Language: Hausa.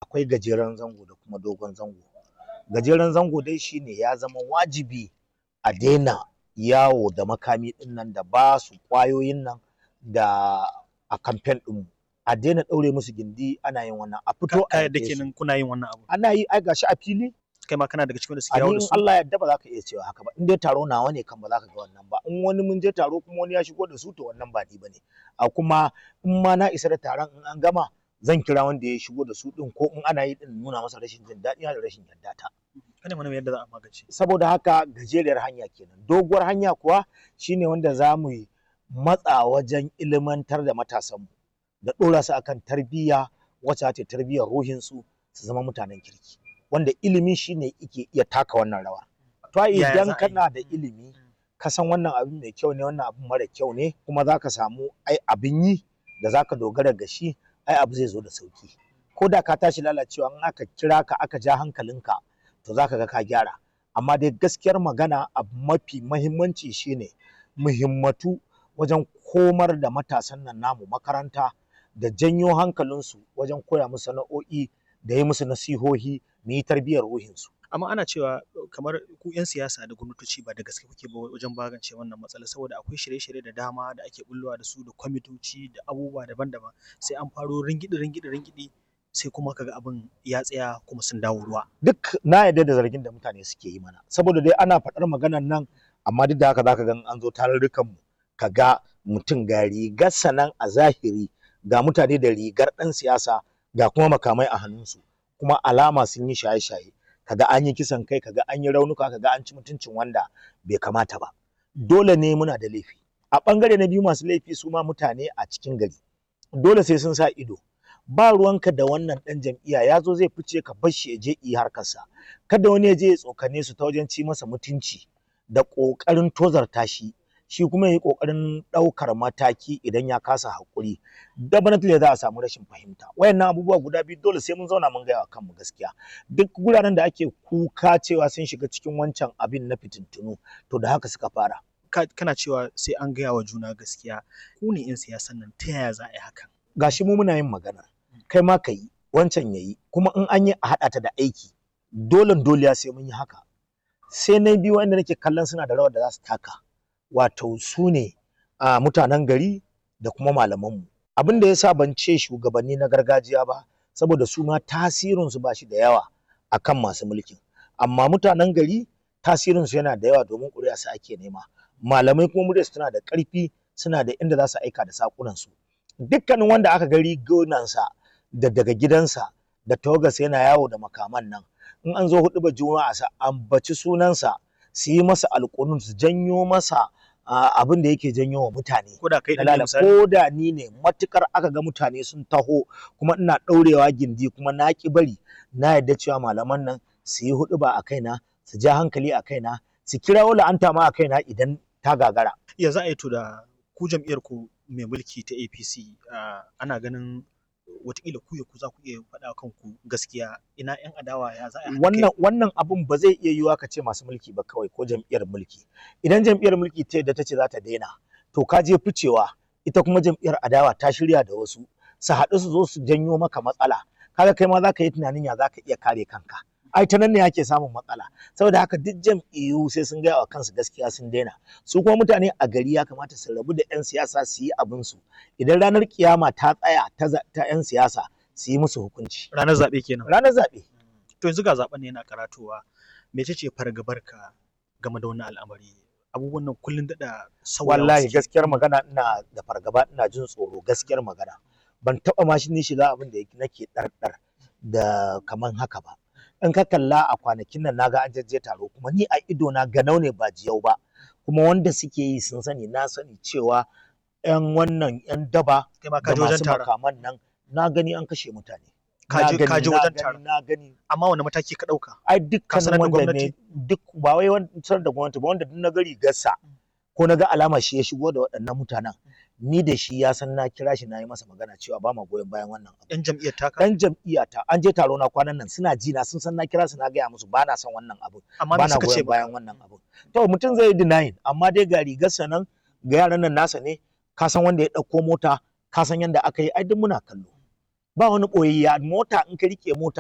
akwai gajeren zango da kuma dogon zango gajeren zango dai shine ya zama wajibi a daina yawo da makami din nan da ba su kwayoyin nan da a kamfen din a daina daure musu gindi ana yin wannan a fito a ka yadda yaƙe su. kenan kuna yin wannan abu ana yi ai gashi a fili kai ma kana daga cikin da suke a yawo ni da in su Allah ya yarda ba za ka iya cewa haka ba in dai taro nawa ne kan ba za ka ga wannan ba in wani mun je taro kuma wani ya shigo da su to wannan ba ni bane a kuma in ma na isa da taron in an gama zan kira wanda ya shigo da su din ko in ana yi din nuna masa rashin jin daɗi da rashin yarda ta kana mana yadda za a magance saboda haka gajeriyar hanya kenan doguwar hanya kuwa shine wanda za mu yi matsa wajen ilimantar da matasanmu da ɗora su akan tarbiyya wacce ta tarbiyyar ruhinsu su zama mutanen kirki wanda ilimi shine yake iya taka wannan rawa to ai Yaya za idan a yi? kana da ilimi ka san wannan abin mai kyau ne wannan abin mara kyau ne kuma za ka samu ai abin yi da za ka dogara ga shi ai abu zai zo da sauki ko da ka tashi lalacewa in aka kira ka aka ja hankalinka to za ka ga ka gyara amma dai gaskiyar magana abu mafi mahimmanci shine muhimmatu wajen komar da matasan nan namu makaranta da janyo hankalinsu wajen koya musu sana'o'i da yi musu nasihohi mu yi tarbiyyar ruhinsu amma ana cewa kamar ku 'yan siyasa da gwamnatoci ba da gaske kuke ba wajen magance wannan matsala saboda akwai shirye-shirye da dama da ake bullowa da su da kwamitoci da abubuwa daban-daban sai an faro ringidi ringidi ringidi sai kuma kaga abin ya tsaya kuma sun dawo ruwa duk na yarda da zargin da mutane suke yi mana saboda dai ana faɗar maganar nan amma duk da haka zaka ga in an zo tarurrukan mu ka ga mutum ga rigar sanan a zahiri ga mutane da rigar ɗan siyasa ga kuma makamai a hannunsu kuma alama sun yi shaye-shaye kaga an yi kisan kai kaga an yi raunuka kaga an ci mutuncin wanda bai kamata ba dole ne muna da laifi a ɓangare na biyu masu laifi su ma mutane a cikin gari dole sai sun sa ido ba ruwanka da wannan ɗan jam'iyya ya zo zai fice ka bar shi ya je yi harkarsa kada wani ya je ya tsokane su ta wajen ci masa mutunci da ƙoƙarin tozarta shi shi kuma ya yi ƙoƙarin ɗaukar mataki idan ya kasa haƙuri definitely za a samu rashin fahimta wayannan abubuwa guda biyu dole sai mun zauna mun gaya wa kanmu gaskiya duk guraren da ake kuka cewa sun shiga cikin wancan abin na fitintunu to da haka suka fara Ka- kana cewa sai an gaya wa juna gaskiya ku ne 'yan siyasan nan ta yaya za a yi hakan gashi mu muna yin magana kai ma ka yi wancan ya yi kuma in an yi a haɗa ta da aiki dole dole sai mun yi haka sai na biyu wanda nake kallon suna da rawar da za su taka wato su ne a mutanen gari da kuma malamanmu abin da ya sa ban ce shugabanni na gargajiya ba saboda su ma tasirinsu ba shi da yawa akan masu mulkin amma mutanen gari tasirinsu yana da yawa domin ƙuri'a su ake nema malamai kuma muryarsu tana da ƙarfi suna da inda za su aika da saƙunansu dukkanin wanda aka ga rigunansa da daga gidansa da tawagarsa yana yawo da makaman nan in an zo hudu ba juma'a sa ambaci sunansa su yi masa alƙunun su janyo masa ah, abin da yake janyo wa mutane ko da kai na ɗin ne lala misali ko da ni ne matukar aka ga mutane sun taho kuma ina ɗaurewa gindi kuma na ki bari na yarda cewa malaman nan su yi hudu ba a kaina su ja hankali a kaina su kirawo la'anta ma a kaina idan ta gagara ya za a yi to da ku jam'iyyar ku mai mulki ta APC ah, ana ganin watakila ku ya ku za ku iya faɗa kanku gaskiya ina 'yan adawa ya za a yi haɗa kai? wannan wannan abun ba zai iya yiwuwa ka ce masu mulki ba kawai ko jam'iyyar mulki idan jam'iyyar mulki ta yadda ta ce za ta daina to ka je ficewa ita kuma jam'iyyar adawa ta shirya da wasu su haɗu su zo su janyo maka matsala kaga kai ma za ka yi tunanin ya za ka iya kare kanka ai ta nan ne ake samun matsala saboda haka duk jam'iyyu sai sun gaya wa kansu gaskiya sun daina su kuma mutane a gari ya kamata su rabu da 'yan siyasa su yi abin su idan ranar kiyama ta tsaya ta za- ta 'yan siyasa su yi musu hukunci ranar zaɓe kenan ranar zaɓe to yanzu ga zaɓen ne yana karatowa mece ce fargabarka game da wannan al'amari abubuwan nan kullum daɗa sauyawa wallahi suke. gaskiyar magana ina da fargaba ina jin tsoro gaskiyar magana ban taba ma shi ni shiga abin da yake- nake ɗarɗar da kaman haka ba in ka kalla a kwanakin nan naga an jajje taro kuma ni a ido na ganau ne ba jiyau ba kuma wanda suke yi sun sani na sani cewa yan wannan yan daba kai ma ka da je wajen masu taron makaman nan na gani an kashe mutane Ka Na je- gani, ka je na wajen gani, taron. na gani amma wani mataki ka ɗauka ai Ka sanar dukkanin da wanda gwamnati? ne duk ba wai wancan da gwamnati ba wanda duk na gari gassa ko na ga alama shi ya shigo da waɗannan mutanen ni da shi ya san na kira shi na yi masa magana cewa ba ma goyon bayan wannan abu yan jam'iyyar taka dan jam'iyya ta an je taro na kwanan nan suna ji na sun san na kira su na gaya musu ba na son wannan abu amma ba me na suka ce goyon bayan wannan abu to mutum zai yi denying amma dai ga rigarsa nan ga yaran nan nasa ne ka san wanda ya ɗauko mota ka san yanda aka yi ai duk muna kallo ba wani ɓoyayya mota in ka rike mota